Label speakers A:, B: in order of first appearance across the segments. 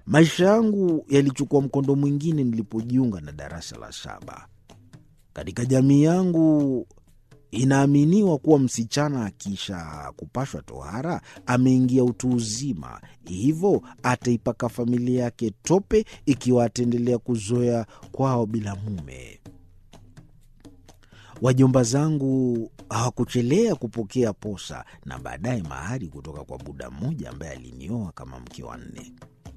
A: Maisha yangu yalichukua mkondo mwingine nilipojiunga na darasa la saba. Katika jamii yangu inaaminiwa kuwa msichana akisha kupashwa tohara ameingia utu uzima, hivyo ataipaka familia yake tope ikiwa ataendelea kuzoea kwao bila mume. Wajomba zangu hawakuchelea kupokea posa na baadaye mahari kutoka kwa buda mmoja ambaye alinioa kama mke wa nne.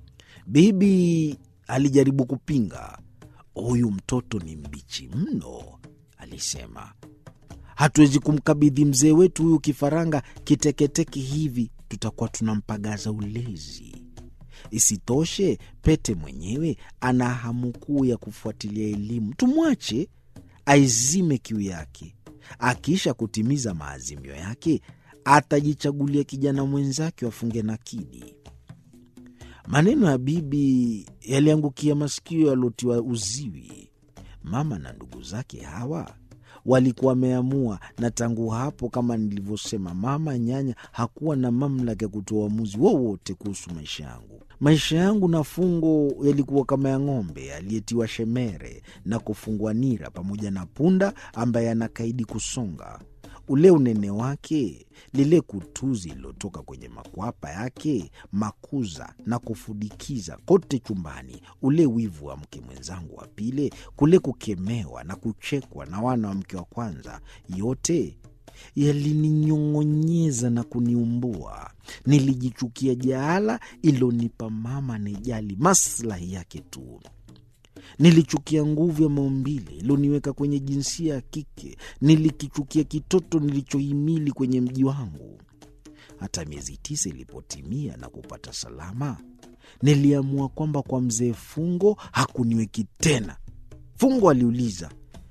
A: Bibi alijaribu kupinga. Huyu mtoto ni mbichi mno, alisema. Hatuwezi kumkabidhi mzee wetu huyu kifaranga kiteketeke hivi, tutakuwa tunampagaza ulezi. Isitoshe, Pete mwenyewe ana hamu kuu ya kufuatilia elimu. Tumwache aizime kiu yake. Akiisha kutimiza maazimio yake, atajichagulia kijana mwenzake wafunge nakidi. Maneno ya bibi yaliangukia masikio yaliotiwa uziwi. Mama na ndugu zake hawa walikuwa wameamua, na tangu hapo, kama nilivyosema, mama nyanya hakuwa na mamlaka ya kutoa uamuzi wowote kuhusu maisha yangu. Maisha yangu na Fungo yalikuwa kama ya ng'ombe aliyetiwa shemere na kufungwa nira, pamoja na punda ambaye anakaidi kusonga. Ule unene wake, lile kutuzi lililotoka kwenye makwapa yake, makuza na kufudikiza kote chumbani, ule wivu wa mke mwenzangu wa pili, kule kukemewa na kuchekwa na wana wa mke wa kwanza, yote yalininyong'onyeza na kuniumbua. Nilijichukia jaala ilonipa mama anejali maslahi yake tu. Nilichukia nguvu ya maumbile iloniweka kwenye jinsia ya kike. Nilikichukia kitoto nilichohimili kwenye mji wangu. Hata miezi tisa ilipotimia na kupata salama, niliamua kwamba kwa mzee Fungo hakuniweki tena. Fungo aliuliza,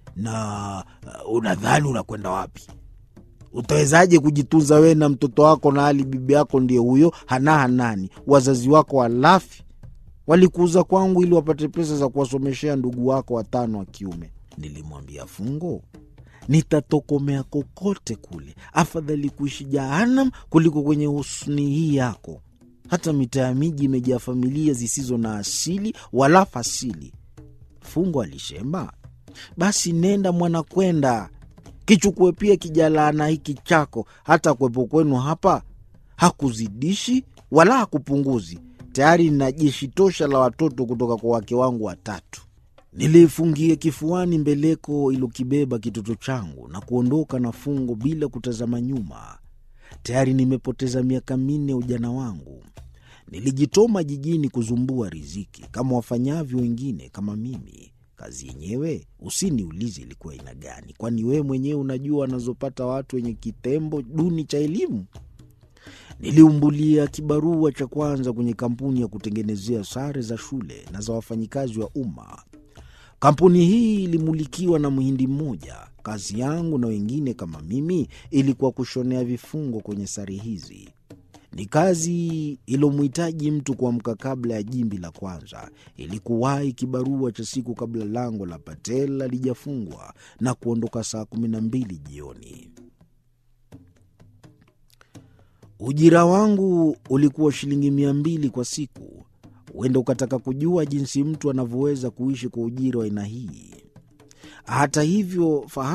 A: na uh, unadhani unakwenda wapi? Utawezaje kujitunza wewe na mtoto wako, na hali bibi yako ndiye huyo hana hanani, wazazi wako walafi walikuuza kwangu ili wapate pesa za kuwasomeshea ndugu wako watano wa kiume. Nilimwambia Fungo, nitatokomea kokote kule, afadhali kuishi Jahanam kuliko kwenye husni hii yako. Hata mitaa ya miji imejaa familia zisizo na asili wala fasili. Fungo alishema, basi nenda mwana, kwenda kichukue pia kijalaana hiki chako, hata kwepo kwenu hapa hakuzidishi wala hakupunguzi tayari nina jeshi tosha la watoto kutoka kwa wake wangu watatu. Niliifungia kifuani mbeleko ilokibeba kitoto changu na kuondoka na Fungo bila kutazama nyuma. Tayari nimepoteza miaka minne ya ujana wangu. Nilijitoma jijini kuzumbua riziki kama wafanyavyo wengine kama mimi. Kazi yenyewe usiniulize ilikuwa aina gani, kwani wewe mwenyewe unajua wanazopata watu wenye kitembo duni cha elimu. Niliumbulia kibarua cha kwanza kwenye kampuni ya kutengenezea sare za shule na za wafanyikazi wa umma. Kampuni hii ilimulikiwa na mhindi mmoja. Kazi yangu na wengine kama mimi ilikuwa kushonea vifungo kwenye sare hizi. Ni kazi ilomhitaji mtu kuamka kabla ya jimbi la kwanza, ili kuwahi kibarua cha siku kabla lango la Patel halijafungwa na kuondoka saa kumi na mbili jioni. Ujira wangu ulikuwa shilingi mia mbili kwa siku. Huenda ukataka kujua jinsi mtu anavyoweza kuishi kwa ujira wa aina hii. Hata hivyo fahamu